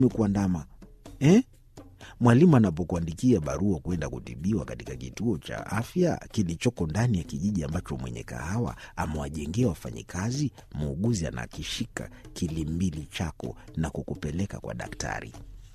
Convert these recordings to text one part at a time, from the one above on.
kuandama eh? Mwalimu anapokuandikia barua kwenda kutibiwa katika kituo cha afya kilichoko ndani ya kijiji ambacho mwenye kahawa amewajengea wafanyikazi, muuguzi anakishika kilimbili chako na kukupeleka kwa daktari.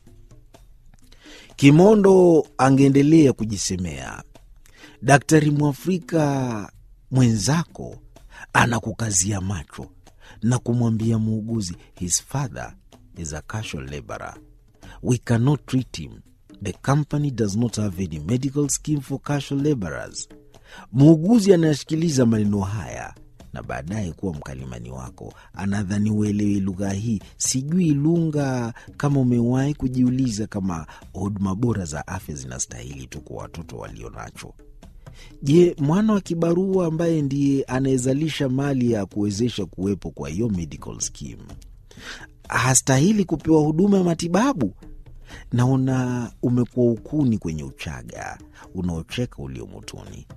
Kimondo angeendelea kujisemea, daktari Mwafrika mwenzako anakukazia macho na kumwambia muuguzi, his father is a casual laborer we cannot treat him the company does not have any medical scheme for casual laborers. Muuguzi anayesikiliza maneno haya na baadaye kuwa mkalimani wako anadhani uelewi lugha hii. Sijui Lunga kama umewahi kujiuliza kama huduma bora za afya zinastahili tu kwa watoto walio nacho. Je, mwana wa kibarua ambaye ndiye anayezalisha mali ya kuwezesha kuwepo kwa hiyo medical scheme hastahili kupewa huduma ya matibabu? Naona umekuwa ukuni kwenye uchaga unaocheka ulio motoni.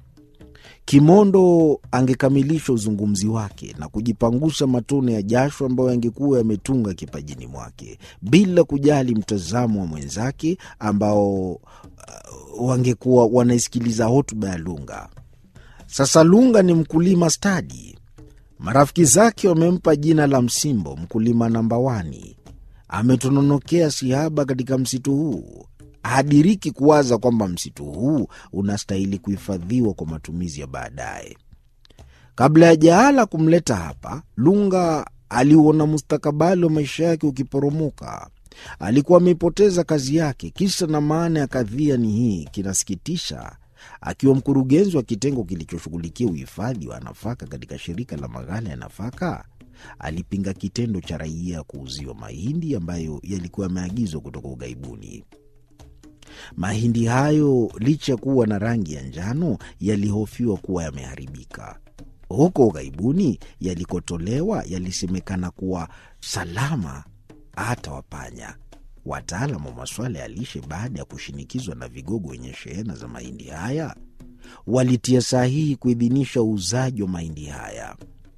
Kimondo angekamilisha uzungumzi wake na kujipangusha matone ya jasho ambayo yangekuwa yametunga kipajini mwake bila kujali mtazamo wa mwenzake ambao uh, wangekuwa wanaisikiliza hotuba ya Lunga. Sasa Lunga ni mkulima stadi. Marafiki zake wamempa jina la Msimbo, mkulima namba wani. Ametononokea sihaba katika msitu huu. Hadiriki kuwaza kwamba msitu huu unastahili kuhifadhiwa kwa matumizi ya baadaye. Kabla ya jahala kumleta hapa, Lunga aliuona mustakabali wa maisha yake ukiporomoka. Alikuwa ameipoteza kazi yake. Kisa na maana ya kadhia ni hii, kinasikitisha. Akiwa mkurugenzi wa kitengo kilichoshughulikia uhifadhi wa nafaka katika shirika la maghala ya nafaka, alipinga kitendo cha raia kuuziwa mahindi ambayo yalikuwa yameagizwa kutoka ughaibuni. Mahindi hayo licha ya kuwa na rangi ya njano, yalihofiwa kuwa yameharibika. Huko ughaibuni yalikotolewa yalisemekana kuwa salama hata wapanya. Wataalam wa masuala ya lishe, baada ya kushinikizwa na vigogo wenye shehena za mahindi haya, walitia sahihi kuidhinisha uuzaji wa mahindi haya.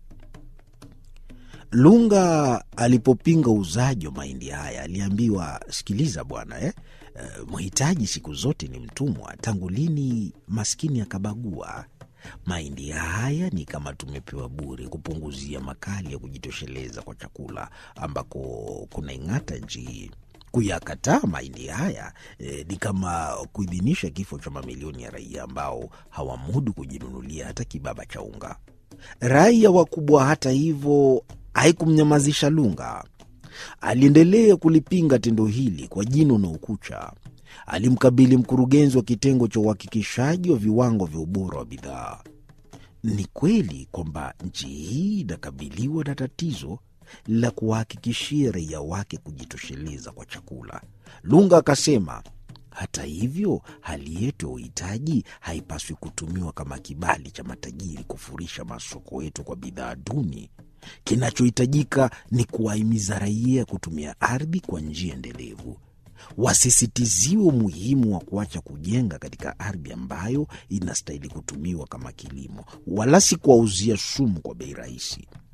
Lunga alipopinga uuzaji wa mahindi haya aliambiwa, sikiliza bwana eh, uh, mhitaji siku zote ni mtumwa. Tangu lini maskini akabagua? Mahindi haya ni kama tumepewa bure, kupunguzia makali ya kujitosheleza kwa chakula ambako kunaing'ata nchi hii. Kuyakataa mahindi haya eh, ni kama kuidhinisha kifo cha mamilioni ya raia ambao hawamudu kujinunulia hata kibaba cha unga. Raia wakubwa, hata hivyo, haikumnyamazisha Lunga. Aliendelea kulipinga tendo hili kwa jino na ukucha. Alimkabili mkurugenzi wa kitengo cha uhakikishaji wa viwango vya ubora wa bidhaa. Ni kweli kwamba nchi hii inakabiliwa na tatizo la kuwahakikishia raia wake kujitosheleza kwa chakula. Lunga akasema, hata hivyo, hali yetu ya uhitaji haipaswi kutumiwa kama kibali cha matajiri kufurisha masoko yetu kwa bidhaa duni. Kinachohitajika ni kuwahimiza raia kutumia ardhi kwa njia endelevu. Wasisitiziwe umuhimu wa kuacha kujenga katika ardhi ambayo inastahili kutumiwa kama kilimo, wala si kuwauzia sumu kwa bei rahisi.